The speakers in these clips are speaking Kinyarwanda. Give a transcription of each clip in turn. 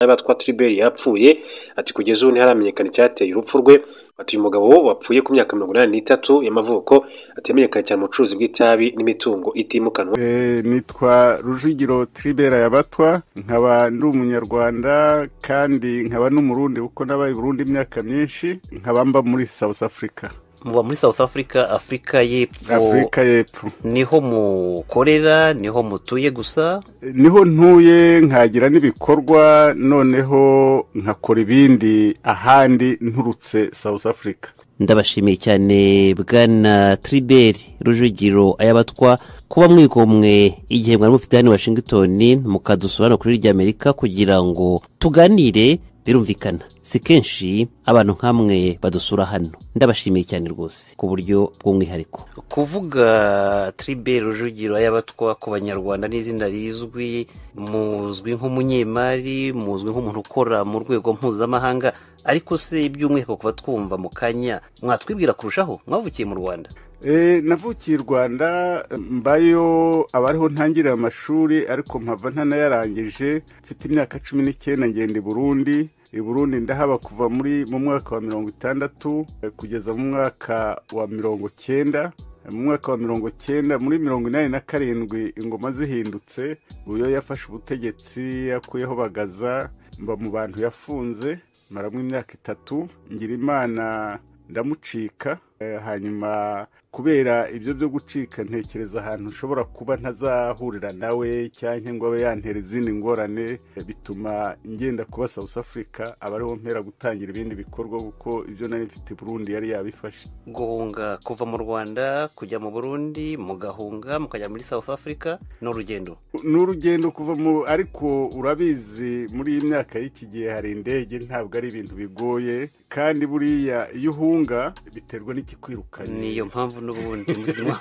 y'abatwa Tribert yapfuye ati kugeza ubu ntiharamenyekana icyateye urupfu rwe ati uyu mugabo wapfuye ku myaka mirongo inani n'itatu y'amavuko atamenyekanye cyane mu bucuruzi bw'itabi n'imitungo itimukanwa nitwa rujugiro Tribert yabatwa nkaba ndi umunyarwanda kandi nkaba n'umurundi kuko nabaye i burundi imyaka myinshi nkaba mba muri south africa muba muri south africa afurika y'epfo afurika y'epfo niho mukorera niho mutuye gusa niho ntuye nkagira n'ibikorwa noneho nkakora ibindi ahandi nturutse south africa ndabashimiye cyane bwana triberi rujugiro ayabatwa kuba mwigomwe igihe mwari mufite hano i washington mukadusura no kuri ry'amerika kugira ngo tuganire birumvikana si kenshi abantu nk'amwe badusura hano ndabashimiye cyane rwose ku buryo bw'umwihariko kuvuga tribe rujugiro y'abatwa ku banyarwanda n'izina rizwi muzwi nk'umunyemari muzwi nk'umuntu ukora mu rwego mpuzamahanga ariko se by'umwihariko kuba twumva mu kanya mwatwibwira kurushaho mwavukiye mu rwanda Eh, navukiye i rwanda mbayo abariho ntangirira amashuri ariko mpava ntanayarangije mfite imyaka cumi n'icyenda ngenda i burundi i burundi ndahaba kuva muri mu mwaka wa mirongo itandatu eh, kugeza mu mwaka wa mirongo cyenda mu mwaka wa mirongo cyenda muri mirongo inani na karindwi ingoma zihindutse uyo yafashe ubutegetsi yakuyeho bagaza mba mu bantu yafunze maramo imyaka itatu ngira imana ndamucika Eh, hanyuma kubera ibyo byo gucika ntekereza ahantu nshobora kuba ntazahurira nawe cyangwa ngo abe yantera izindi ngorane eh, bituma ngenda kuba south africa aba ariho mpera gutangira ibindi bikorwa kuko ibyo nari mfite i burundi yari yabifashe guhunga kuva mu rwanda kujya mu burundi mugahunga mukajya muri south africa ni urugendo ni urugendo kuva mu ariko urabizi muri iyi myaka y'iki gihe hari indege ntabwo ari ibintu bigoye kandi buriya iyo uhunga biterwa n'ikikwirukanye niyo mpamvu n'ubundi muzima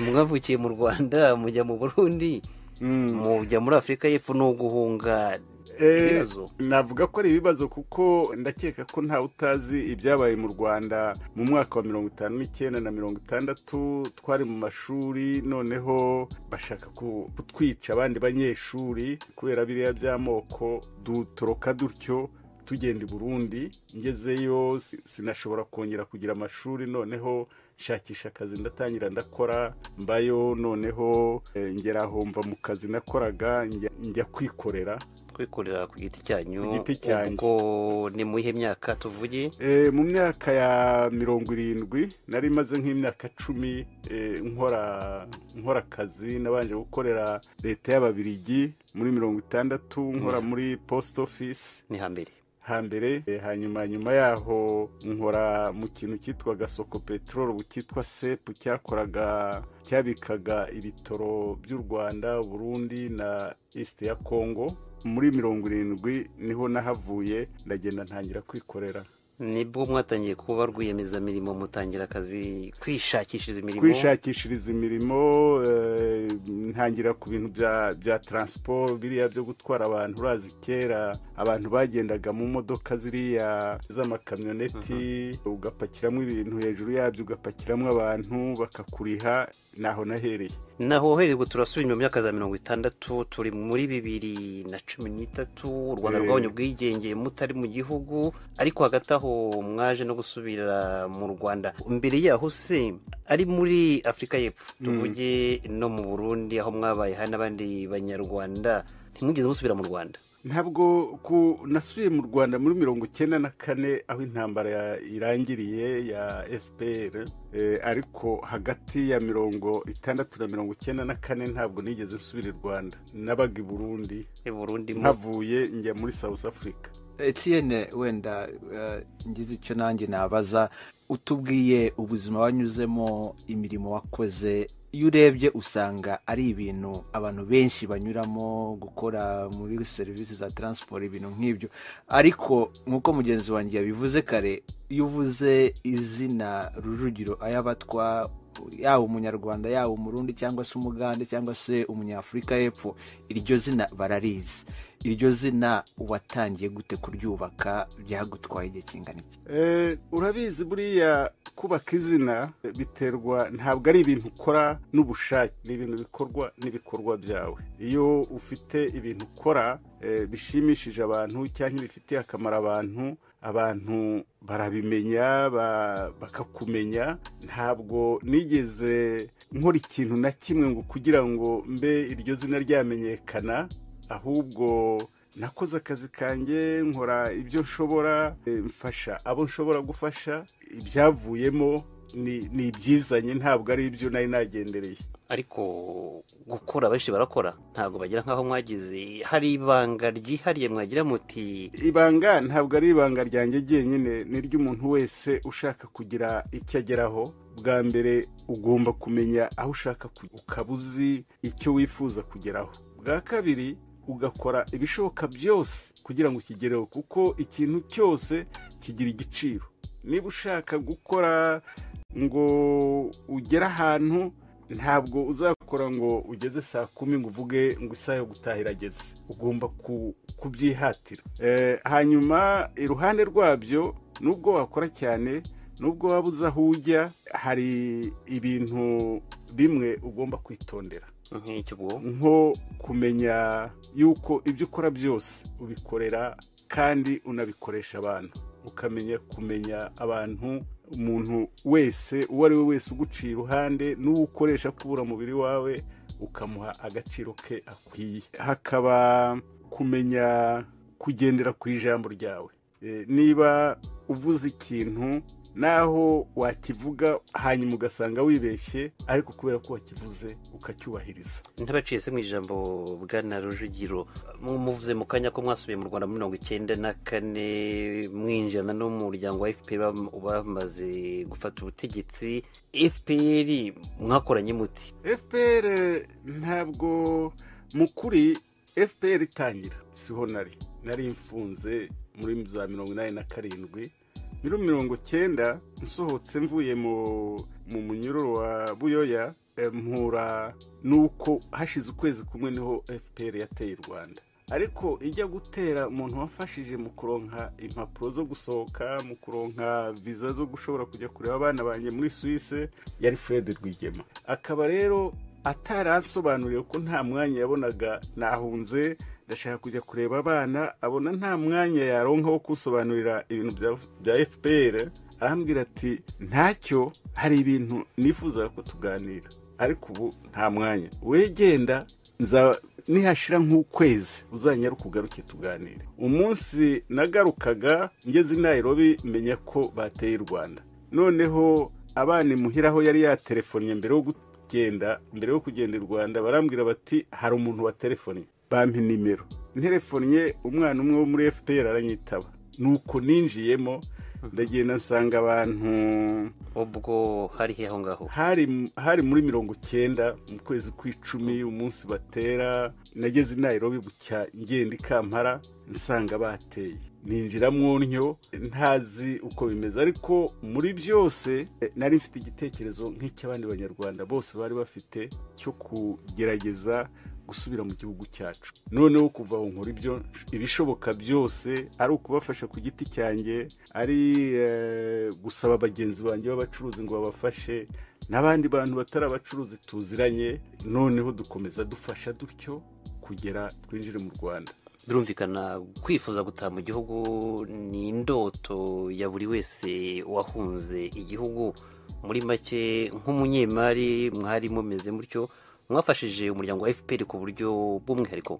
mwavukiye mu rwanda mujya mu burundi Mm. mujya muri afurika y'epfo ni uguhunga Eh, ibibazo navuga ko ari ibibazo kuko ndakeka ko ntawe utazi ibyabaye mu rwanda mu mwaka wa mirongo itanu n'icyenda na mirongo itandatu twari mu mashuri noneho bashaka ku- kutwica abandi banyeshuri kubera biriya by'amoko dutoroka dutyo tugenda i burundi ngezeyo si- sinashobora kongera kugira amashuri noneho nshakisha akazi ndatangira ndakora mbayo noneho eh, ngera aho mva mu kazi nakoraga njya- njya kwikorera kwikorera ku giti cyanyu Ku giti cyanjye. ubwo ni mu iyihe myaka tuvuge Eh, mu myaka ya mirongo irindwi nari maze nk'imyaka cumi eh, nkora nkora akazi nabanje gukorera leta y'ababirigi muri mirongo itandatu nkora muri post office ni hambere hambere eh, hanyuma nyuma yaho nkora mu kintu cyitwaga soko peteroli cyitwa sepu cyakoraga cyabikaga ibitoro by'u rwanda burundi na east ya congo muri mirongo irindwi niho nahavuye ndagenda ntangira kwikorera nibwo mwatangiye kuba rwiyemezamirimo mutangira akazi kwishakishiriza imirimo kwishakishiriza imirimo eh, ntangira ku bintu bya bya taransiporo biriya byo gutwara abantu urazi kera abantu bagendaga mu modoka ziriya z'amakamyoneti ugapakiramo ibintu hejuru yabyo ugapakiramo abantu bakakuriha naho nahereye naho uhererwa turasubira inyuma mu myaka za mirongo itandatu turi muri bibiri na cumi n'itatu u rwanda Eh. rwabonye ubwigenge mutari mu gihugu ariko hagati aho mwaje no gusubira mu rwanda mbere yaho se ari muri afurika y'epfo tuvuge no mu burundi aho mwabaye hari n'abandi banyarwanda ntimwigeze musubira mu rwanda ntabwo ku nasubiye mu rwanda muri mirongo icyenda na kane aho intambara ya- irangiriye ya fpr eh, ariko hagati ya mirongo itandatu na mirongo icyenda na kane ntabwo nigeze nsubira i rwanda nabaga i burundi i burundi mu- nkavuye njya muri south africa etiyene wenda eh, ngize icyo nanjye nabaza utubwiye ubuzima wanyuzemo imirimo wakoze iyo urebye usanga ari ibintu abantu benshi banyuramo gukora muri serivisi za taransiporo ibintu nk'ibyo ariko nk'uko mugenzi wanjye yabivuze kare iyo uvuze izina rujugiro ayabatwa yaba umunyarwanda yaba umurundi cyangwa se umugande cyangwa se umunyafurika y'epfo iryo zina bararizi iryo zina watangiye gute kuryubaka byagutwaye igihe kingana iki urabizi buriya kubaka izina biterwa ntabwo ari ibintu ukora n'ubushake ni ibintu bikorwa n'ibikorwa byawe iyo ufite ibintu ukora bishimishije abantu cyangwa bifitiye akamaro abantu abantu barabimenya bakakumenya ntabwo nigeze nkora ikintu na kimwe ngo kugira ngo mbe iryo zina ryamenyekana ahubwo nakoze akazi kanjye nkora ibyo nshobora mfasha abo nshobora gufasha ibyavuyemo ni ibyizanye ntabwo ari ibyo nari nagendereye ariko gukora benshi barakora ntabwo bagira nk'aho mwagize hari ibanga ryihariye mwagira muti ibanga ntabwo ari ibanga ryanjye jyenyine ni iry'umuntu wese ushaka kugira icyo ageraho bwa mbere ugomba kumenya aho ushaka ukaba uzi icyo wifuza kugeraho bwa kabiri ugakora ibishoboka byose kugira ngo ukigereho kuko ikintu cyose kigira igiciro niba ushaka gukora ngo ugere ahantu ntabwo uzakora ngo ugeze saa kumi ngo uvuge ngo isaha yo gutaha irageze ugomba kubyihatira hanyuma iruhande rwabyo nubwo wakora cyane nubwo waba uzi aho ujya hari ibintu bimwe ugomba kwitondera nko kumenya yuko ibyo ukora byose ubikorera kandi unabikoresha abantu ukamenya kumenya abantu umuntu wese uwo ari we wese uguciye iruhande n'uwo ukoresha kubura umubiri wawe ukamuha agaciro ke akwiye hakaba kumenya kugendera ku ijambo ryawe niba uvuze ikintu naho wakivuga hanyuma ugasanga wibeshye ariko kubera ko wakivuze ukacyubahiriza ntabaciye se mu ijambo bwana rujugiro muvuze mu kanya ko mwasubiye mu rwanda muri mirongo icyenda na kane mwinjirana n'umuryango wa fpr bamaze gufata ubutegetsi fpr mwakoranye muti fpr ntabwo mu kuri fpr itangira siho nari nari mfunze muri za mirongo inani na karindwi muri mirongo cyenda nsohotse mvuye mu munyururu wa buyoya mpura n'uko hashize ukwezi kumwe niho fpr yateye u rwanda ariko ijya gutera umuntu wafashije mu kuronka impapuro zo gusohoka mu kuronka viza zo gushobora kujya kureba abana banjye muri suwise yari fred rwigema akaba rero atari asobanuriye ko nta mwanya yabonaga nahunze ndashaka kujya kureba abana abona nta mwanya yaronka wo kusobanurira ibintu bya fpr arambwira ati ntacyo hari ibintu nifuzaga ko tuganira ariko ubu nta mwanya wegenda nza nihashira nk'ukwezi uzanyara ukugaruke tuganire umunsi nagarukaga ngeze i nairobi menya ko bateye u rwanda noneho abana imuhiraho yari yaterefonnye mbere yo kugenda mbere yo kugenda i rwanda barambwira bati hari umuntu waterefonnye bampa nimero nterefonnye umwana umwe wo muri fpr aranyitaba nuko ninjiyemo ndagenda nsanga abantu ubwo hari he aho ngaho hari muri mirongo icyenda mu kwezi kw'icumi umunsi batera nageze i nairobi bucya ngenda i kampara nsanga bateye ninjira mu ntyo ntazi uko bimeze ariko muri byose nari mfite igitekerezo nk'icy'abandi banyarwanda bose bari bafite cyo kugerageza gusubira mu gihugu cyacu noneho kuva aho nkora ibyo ibishoboka byose ari ukubafasha ku giti cyanjye ari gusaba bagenzi banjye b'abacuruzi ngo babafashe n'abandi bantu batari abacuruzi tuziranye noneho dukomeza dufasha dutyo kugera twinjire mu rwanda birumvikana kwifuza gutaha mu gihugu ni indoto ya buri wese wahunze igihugu muri make nk'umunyemari mwari mumeze mutyo mwafashije umuryango wa fpr ku buryo bw'umwihariko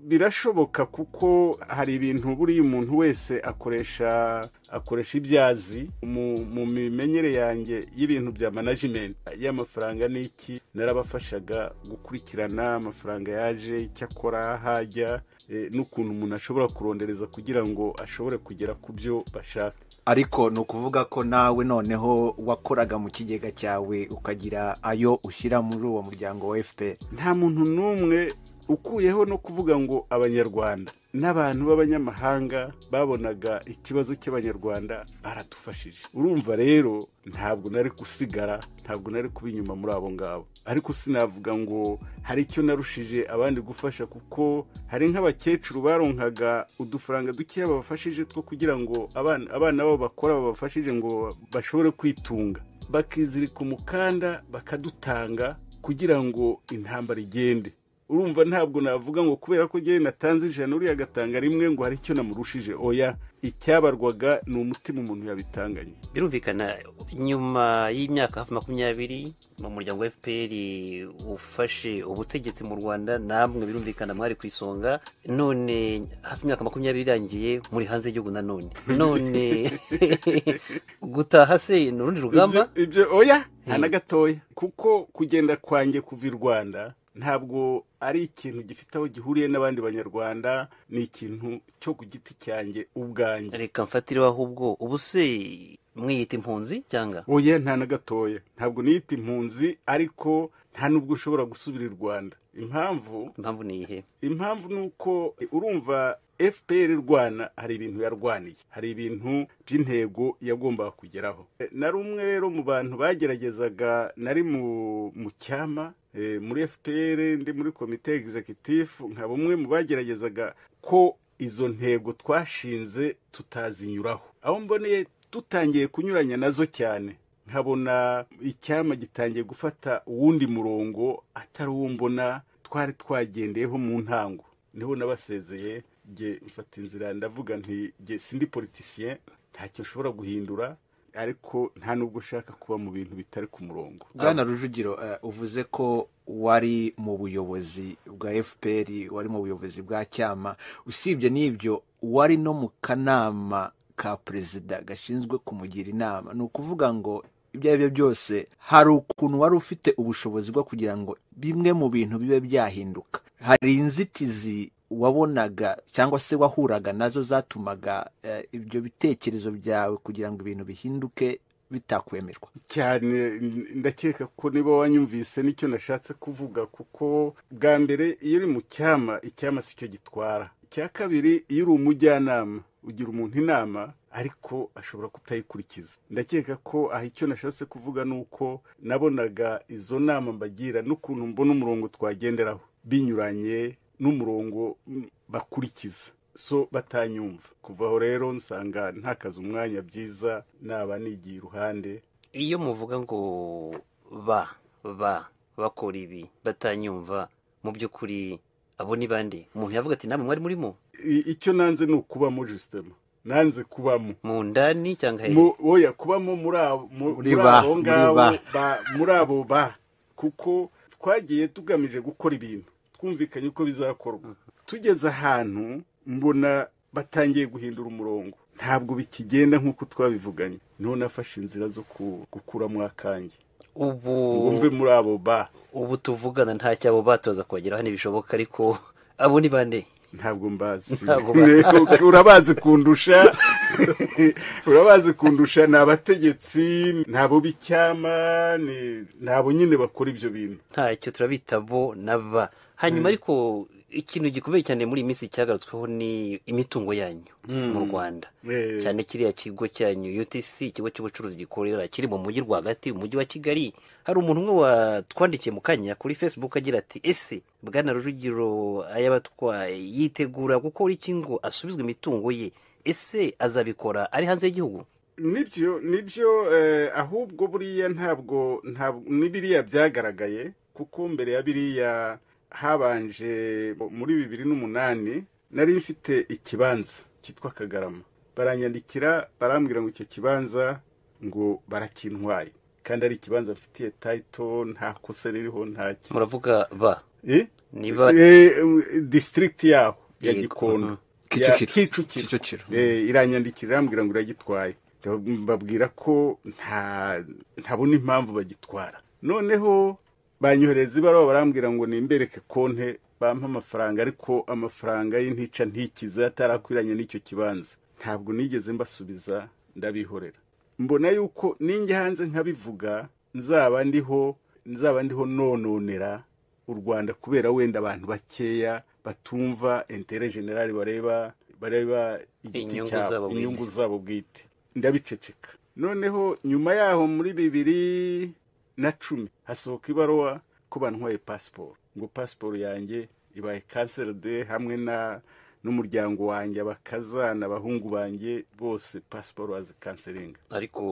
birashoboka kuko hari ibintu buriya umuntu wese akoresha akoresha ibyazi mu mimenyere yanjye y'ibintu bya manajimenti y'amafaranga n'iki narabafashaga gukurikirana amafaranga yaje icyo akora hajya n'ukuntu umuntu ashobora kurondereza kugira ngo ashobore kugera ku byo bashaka ariko ni ukuvuga ko nawe noneho wakoraga mu kigega cyawe ukagira ayo ushyira muri uwo muryango wa fpr nta muntu n'umwe ukuyeho no kuvuga ngo abanyarwanda n'abantu b'abanyamahanga babonaga ikibazo cy'abanyarwanda baradufashije urumva rero ntabwo nari gusigara ntabwo nari kuba inyuma muri abo ngabo ariko sinavuga ngo hari icyo narushije abandi gufasha kuko hari nk'abakecuru baronkaga udufaranga dukeya babafashije two kugira ngo abana babo bakora babafashije ngo bashobore kwitunga bakizirika umukanda bakadutanga kugira ngo intambara igende urumva ntabwo navuga ngo kubera ko njyewe natanze ijana uriya agatanga rimwe ngo hari icyo namurushije oya icyabarwaga ni umutima umuntu yabitanganye birumvikana nyuma y'imyaka hafi makumyabiri mu muryango wa fpr ufashe ubutegetsi mu rwanda namwe birumvikana mwari ku isonga none hafi imyaka makumyabiri irangiye muri hanze y'igihugu nanone none gutaha se ni urundi rugamba ibyo oya nta na gatoya kuko kugenda kwanjye kuva i rwanda ntabwo ari ikintu gifite aho gihuriye n'abandi banyarwanda ni ikintu cyo ku giti cyanjye ubwanjye reka mfatireho ahubwo ubu se mwiyita impunzi cyangwa oya nta na gatoya ntabwo niyita impunzi ariko nta n'ubwo ushobora gusubira i rwanda impamvu impamvu ni iyihe impamvu ni uko urumva fpr rwana hari ibintu yarwaniye hari ibintu by'intego yagombaga kugeraho nari umwe rero mu bantu bageragezaga nari mu cyama muri fpr ndi muri komite egizekitifu nka bumwe mu bageragezaga ko izo ntego twashinze tutazinyuraho aho mboneye dutangiye kunyuranya nazo cyane nkabona icyama gitangiye gufata uwundi murongo atari uwo mbona twari twagendeyeho mu ntango niho nabasezeye nge mfata inzira ndavuga nti nge sindi politisiye ntacyo nshobora guhindura ariko nta nubwo ushaka kuba mu bintu bitari ku murongo bwana rujugiro uvuze ko wari mu buyobozi bwa fpr wari mu buyobozi bwa cyama usibye n'ibyo wari no mu kanama ka perezida gashinzwe kumugira inama ni ukuvuga ngo ibyo ari byo byose hari ukuntu wari ufite ubushobozi bwo kugira ngo bimwe mu bintu bibe byahinduka hari inzitizi wabonaga cyangwa se wahuraga nazo zatumaga ibyo bitekerezo byawe kugira ngo ibintu bihinduke bitakwemerwa cyane ndakeka ko niba wanyumvise nicyo nashatse kuvuga kuko bwa mbere iyo uri mu cyama icyama si cyo gitwara icya kabiri iyo uri umujyanama ugira umuntu inama ariko ashobora kutayikurikiza ndakeka ko aha icyo nashatse kuvuga ni uko nabonaga izo nama mbagira n'ukuntu mbona umurongo twagenderaho binyuranye n'umurongo bakurikiza so batanyumva kuva aho rero nsanga ntakaze umwanya byiza naba nigiye iruhande iyo muvuga ngo ba ba bakora ibi batanyumva mu by'ukuri abo ni bande umuntu yavuga ati namwe mwari murimo icyo nanze ni ukubamo jisitema nanze kubamo mu ndani cyangwa oya kubamo muri abo ngabo muri abo ba kuko twagiye tugamije gukora ibintu twumvikanye uko bizakorwa tugeze ahantu mbona batangiye guhindura umurongo ntabwo bikigenda nk'uko twabivuganye niho nafashe inzira zo gukuramo akange ubu wumve muri abo ba ubu tuvugana nta cyabo batoza kuhageraho ntibishoboka ariko abo ni bande ntabwo mbazi urabazi kundusha urabazi kundusha ni abategetsi ni abo b'icyama ni abo nyine bakora ibyo bintu ntacyo turabita bo na ba hanyuma ariko ikintu gikomeye cyane muri iyi minsi cyagarutsweho ni imitungo yanyu mu rwanda cyane kiriya kigo cyanyu utc ikigo cy'ubucuruzi gikorera kiri mu mujyi rwagati umujyi wa kigali hari umuntu umwe watwandikiye mu kanya kuri facebook agira ati ese bwana rujugiro ayabatwa yitegura gukora iki ngo asubizwe imitungo ye ese azabikora ari hanze y'igihugu nibyo nibyo ahubwo buriya ntabwo n'ibiriya byagaragaye kuko mbere ya biriya habanje muri bibiri n'umunani nari mfite ikibanza cyitwa kagarama baranyandikira barambwira ngo icyo kibanza ngo barakintwaye kandi ari ikibanza mfitiye tayito nta kosa ririho nta kintu muravuga ba niba disitirigiti yaho ya gikondo kicukiro iranyandikira irambwira ngo iragitwaye babwira ko ntabona impamvu bagitwara noneho banyohereza ibaruwa barambwira ngo nimbereke konte bampa amafaranga ariko amafaranga y'intica ntikize atarakwiranye n'icyo kibanza ntabwo nigeze mbasubiza ndabihorera mbona yuko ninjya hanze nkabivuga nzaba ndiho nzaba ndiho nononera u rwanda kubera wenda abantu bakeya batumva intere generale bareba bareba igiti Inyungu cyabo zabo bwite. inyungu zabo bwite ndabiceceka noneho nyuma yaho muri bibiri na cumi hasohoka ibaruwa ko bantwaye pasiporo ngo pasiporo yanjye ibaye kanseride hamwe na n'umuryango wanjye abakazana abahungu banjye bose pasiporo bazikanselinga ariko